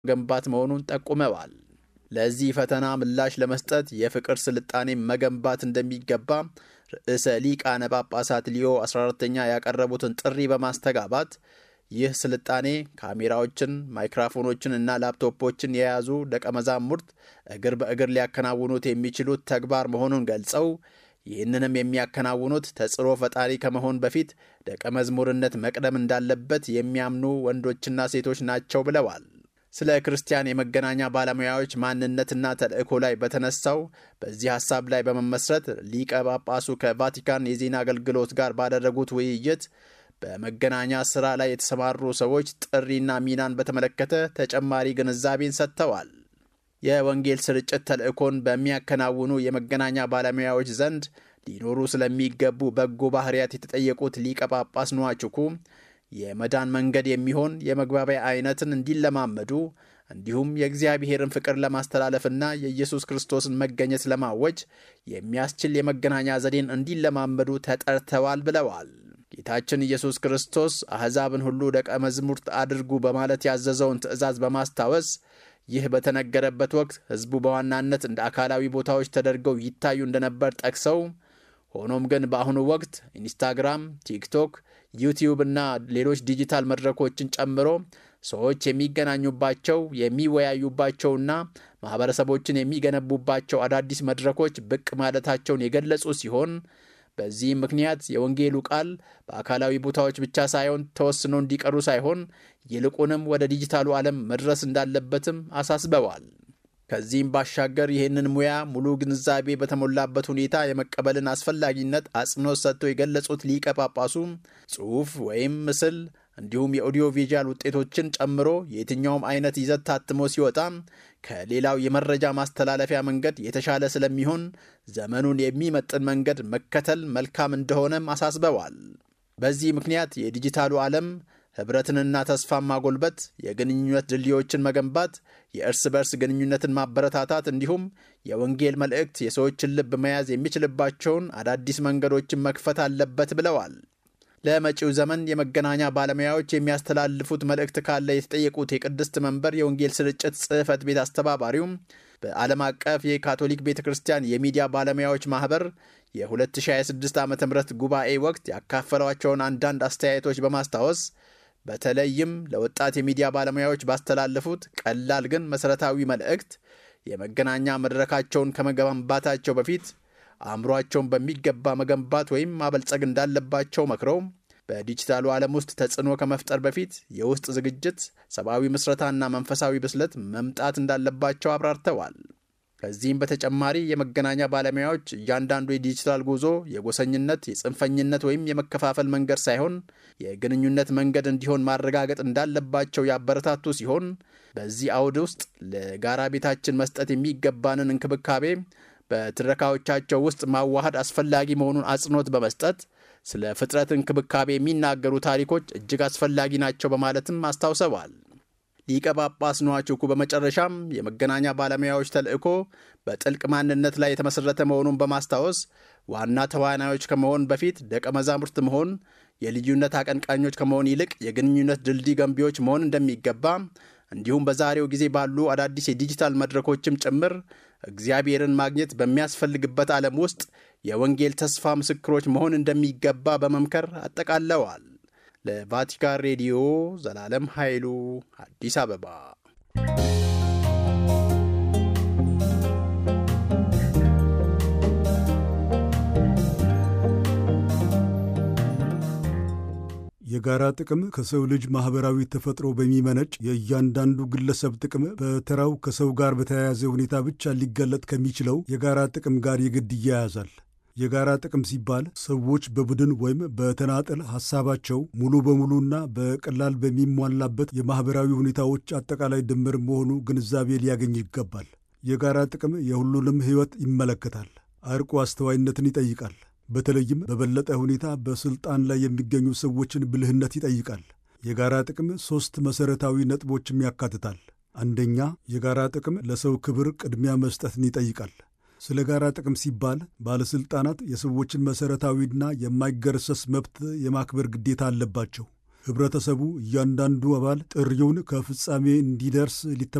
መገንባት መሆኑን ጠቁመዋል። ለዚህ ፈተና ምላሽ ለመስጠት የፍቅር ስልጣኔ መገንባት እንደሚገባ ርዕሰ ሊቃነ ጳጳሳት ሊዮ 14ተኛ ያቀረቡትን ጥሪ በማስተጋባት ይህ ስልጣኔ ካሜራዎችን፣ ማይክራፎኖችን እና ላፕቶፖችን የያዙ ደቀ መዛሙርት እግር በእግር ሊያከናውኑት የሚችሉት ተግባር መሆኑን ገልጸው ይህንንም የሚያከናውኑት ተጽዕኖ ፈጣሪ ከመሆን በፊት ደቀ መዝሙርነት መቅደም እንዳለበት የሚያምኑ ወንዶችና ሴቶች ናቸው ብለዋል። ስለ ክርስቲያን የመገናኛ ባለሙያዎች ማንነትና ተልእኮ ላይ በተነሳው በዚህ ሐሳብ ላይ በመመስረት ሊቀ ጳጳሱ ከቫቲካን የዜና አገልግሎት ጋር ባደረጉት ውይይት በመገናኛ ሥራ ላይ የተሰማሩ ሰዎች ጥሪና ሚናን በተመለከተ ተጨማሪ ግንዛቤን ሰጥተዋል። የወንጌል ስርጭት ተልእኮን በሚያከናውኑ የመገናኛ ባለሙያዎች ዘንድ ሊኖሩ ስለሚገቡ በጎ ባህርያት የተጠየቁት ሊቀ ጳጳስ ንዋችኩ የመዳን መንገድ የሚሆን የመግባቢያ አይነትን እንዲለማመዱ እንዲሁም የእግዚአብሔርን ፍቅር ለማስተላለፍና የኢየሱስ ክርስቶስን መገኘት ለማወጅ የሚያስችል የመገናኛ ዘዴን እንዲለማመዱ ተጠርተዋል ብለዋል። ጌታችን ኢየሱስ ክርስቶስ አሕዛብን ሁሉ ደቀ መዝሙርት አድርጉ በማለት ያዘዘውን ትእዛዝ በማስታወስ ይህ በተነገረበት ወቅት ሕዝቡ በዋናነት እንደ አካላዊ ቦታዎች ተደርገው ይታዩ እንደነበር ጠቅሰው ሆኖም ግን በአሁኑ ወቅት ኢንስታግራም፣ ቲክቶክ፣ ዩቲዩብ እና ሌሎች ዲጂታል መድረኮችን ጨምሮ ሰዎች የሚገናኙባቸው የሚወያዩባቸውና ማኅበረሰቦችን የሚገነቡባቸው አዳዲስ መድረኮች ብቅ ማለታቸውን የገለጹ ሲሆን በዚህም ምክንያት የወንጌሉ ቃል በአካላዊ ቦታዎች ብቻ ሳይሆን ተወስኖ እንዲቀሩ ሳይሆን ይልቁንም ወደ ዲጂታሉ ዓለም መድረስ እንዳለበትም አሳስበዋል። ከዚህም ባሻገር ይህንን ሙያ ሙሉ ግንዛቤ በተሞላበት ሁኔታ የመቀበልን አስፈላጊነት አጽንኦት ሰጥተው የገለጹት ሊቀ ጳጳሱ ጽሑፍ ወይም ምስል እንዲሁም የኦዲዮ ቪዥዋል ውጤቶችን ጨምሮ የትኛውም አይነት ይዘት ታትሞ ሲወጣ ከሌላው የመረጃ ማስተላለፊያ መንገድ የተሻለ ስለሚሆን ዘመኑን የሚመጥን መንገድ መከተል መልካም እንደሆነም አሳስበዋል። በዚህ ምክንያት የዲጂታሉ ዓለም ኅብረትንና ተስፋን ማጎልበት፣ የግንኙነት ድልድዮችን መገንባት፣ የእርስ በርስ ግንኙነትን ማበረታታት እንዲሁም የወንጌል መልእክት የሰዎችን ልብ መያዝ የሚችልባቸውን አዳዲስ መንገዶችን መክፈት አለበት ብለዋል። ለመጪው ዘመን የመገናኛ ባለሙያዎች የሚያስተላልፉት መልእክት ካለ የተጠየቁት የቅድስት መንበር የወንጌል ስርጭት ጽሕፈት ቤት አስተባባሪውም በዓለም አቀፍ የካቶሊክ ቤተ ክርስቲያን የሚዲያ ባለሙያዎች ማኅበር የ2026 ዓ ም ጉባኤ ወቅት ያካፈሏቸውን አንዳንድ አስተያየቶች በማስታወስ በተለይም ለወጣት የሚዲያ ባለሙያዎች ባስተላለፉት ቀላል ግን መሠረታዊ መልእክት የመገናኛ መድረካቸውን ከመገንባታቸው በፊት አእምሯቸውን በሚገባ መገንባት ወይም ማበልጸግ እንዳለባቸው መክረው በዲጂታሉ ዓለም ውስጥ ተጽዕኖ ከመፍጠር በፊት የውስጥ ዝግጅት፣ ሰብአዊ ምስረታና መንፈሳዊ ብስለት መምጣት እንዳለባቸው አብራርተዋል። ከዚህም በተጨማሪ የመገናኛ ባለሙያዎች እያንዳንዱ የዲጂታል ጉዞ የጎሰኝነት፣ የጽንፈኝነት ወይም የመከፋፈል መንገድ ሳይሆን የግንኙነት መንገድ እንዲሆን ማረጋገጥ እንዳለባቸው ያበረታቱ ሲሆን በዚህ አውድ ውስጥ ለጋራ ቤታችን መስጠት የሚገባንን እንክብካቤ በትረካዎቻቸው ውስጥ ማዋሃድ አስፈላጊ መሆኑን አጽንኦት በመስጠት ስለ ፍጥረት እንክብካቤ የሚናገሩ ታሪኮች እጅግ አስፈላጊ ናቸው በማለትም አስታውሰዋል። ሊቀ ጳጳስ ንዋችኩ በመጨረሻም የመገናኛ ባለሙያዎች ተልእኮ በጥልቅ ማንነት ላይ የተመሠረተ መሆኑን በማስታወስ ዋና ተዋናዮች ከመሆን በፊት ደቀ መዛሙርት መሆን፣ የልዩነት አቀንቃኞች ከመሆን ይልቅ የግንኙነት ድልድይ ገንቢዎች መሆን እንደሚገባ እንዲሁም በዛሬው ጊዜ ባሉ አዳዲስ የዲጂታል መድረኮችም ጭምር እግዚአብሔርን ማግኘት በሚያስፈልግበት ዓለም ውስጥ የወንጌል ተስፋ ምስክሮች መሆን እንደሚገባ በመምከር አጠቃለዋል። ለቫቲካን ሬዲዮ ዘላለም ኃይሉ አዲስ አበባ። የጋራ ጥቅም ከሰው ልጅ ማኅበራዊ ተፈጥሮ በሚመነጭ የእያንዳንዱ ግለሰብ ጥቅም በተራው ከሰው ጋር በተያያዘ ሁኔታ ብቻ ሊገለጥ ከሚችለው የጋራ ጥቅም ጋር የግድ ይያያዛል። የጋራ ጥቅም ሲባል ሰዎች በቡድን ወይም በተናጠል ሐሳባቸው ሙሉ በሙሉና በቀላል በሚሟላበት የማኅበራዊ ሁኔታዎች አጠቃላይ ድምር መሆኑ ግንዛቤ ሊያገኝ ይገባል። የጋራ ጥቅም የሁሉንም ሕይወት ይመለከታል። አርቆ አስተዋይነትን ይጠይቃል። በተለይም በበለጠ ሁኔታ በሥልጣን ላይ የሚገኙ ሰዎችን ብልህነት ይጠይቃል። የጋራ ጥቅም ሦስት መሠረታዊ ነጥቦችም ያካትታል። አንደኛ፣ የጋራ ጥቅም ለሰው ክብር ቅድሚያ መስጠትን ይጠይቃል። ስለ ጋራ ጥቅም ሲባል ባለሥልጣናት የሰዎችን መሠረታዊና የማይገረሰስ መብት የማክበር ግዴታ አለባቸው። ህብረተሰቡ እያንዳንዱ አባል ጥሪውን ከፍጻሜ እንዲደርስ